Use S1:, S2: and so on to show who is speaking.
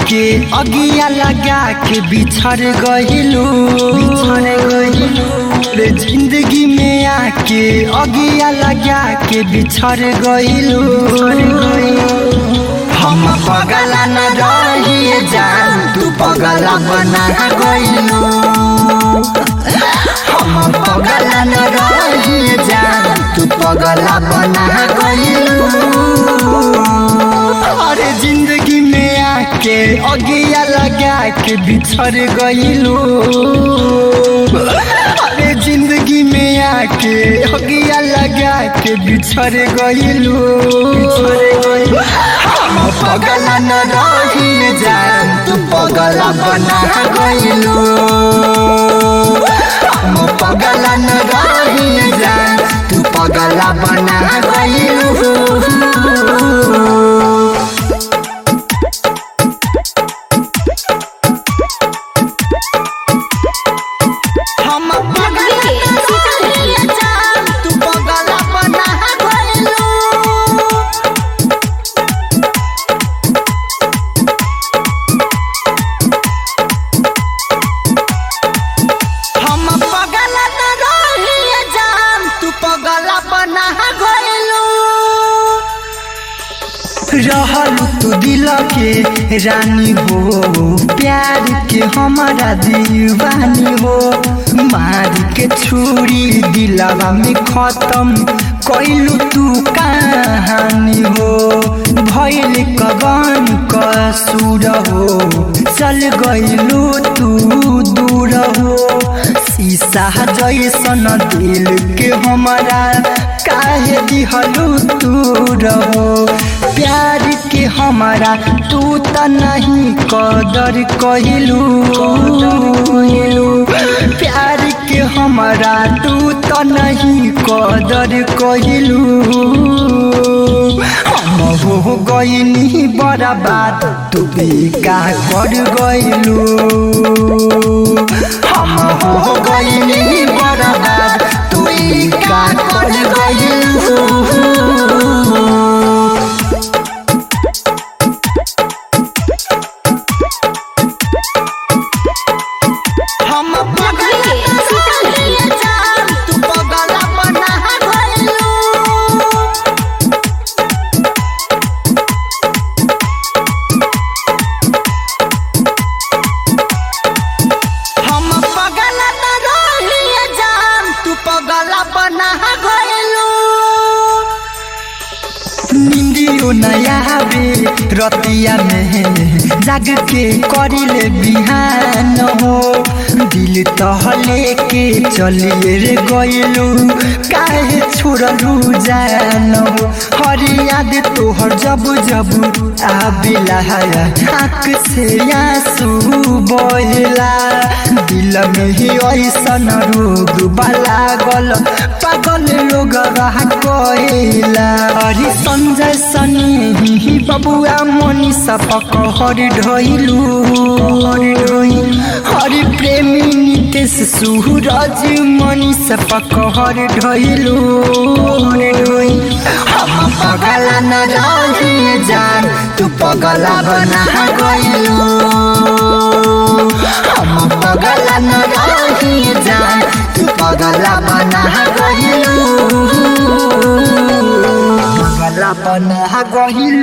S1: के अगिया लगा के बिछड़ गइलू बिछड़ गइलू रे जिंदगी में आके अगिया लगा के बिछड़ गइलू हम पगला न रही जान तू पगला बना गइलू हम पगला न रही जान तू पगला बना गइलू अरे जिंदगी में आके अगिया लगा के बिछड़ गइलू अरे जिंदगी में आके अगिया लगा के बिछड़ गइलू हम पगला न रही जान तू पगला बना गइलू हम पगला न रही जान तू पगला बना गइलू हम पगला न रही जान तू पगला बना गइलू हम पगला न रही जान तू पगला बना गइलू रहलू तू दिल के रानी हो प्यार के हमारा दीवानी हो मार के छुरी दिलवा में खत्म कैलू तू कहानी हो भैल कवन कसूर हो चल गइलू तू दूर हो शीशा जैसन दिल के हमारा काहे दिहलू तू रहो प्यार के हमारा तू त नहीं कदर कहिलू प्यार के हमारा तू त नहीं कदर कहिलू हम हो गइनी बड़ा बात तू बेका कर गइलू हम हो गइनी बड़ा बात तू बेका कर गइलू हम पगला न रही जान तू पगला बना गइलू हम पगला न रही जान तू पगला बना गइलू निंदियो नया बे रतिया में जाग के करिले बिहान हो दिल तहले के चलिए रे गइलू काहे छोड़लू जान हो हर याद तोहर जब जब आबिला आँख से आंसू बहेला दिल में ही ऐसन रोग लागल पागल लोग रह कहेला अरे संजय सनी ही बबुआ मनी सपक हर ढइलू हरि प्रेमी नितेश सूरज मनी सपक हर ढइलू हम पगला न रही जान तू पगला बना गइलू हम पगला न रही जान तू पगला बना गइलू पगला बना गइलू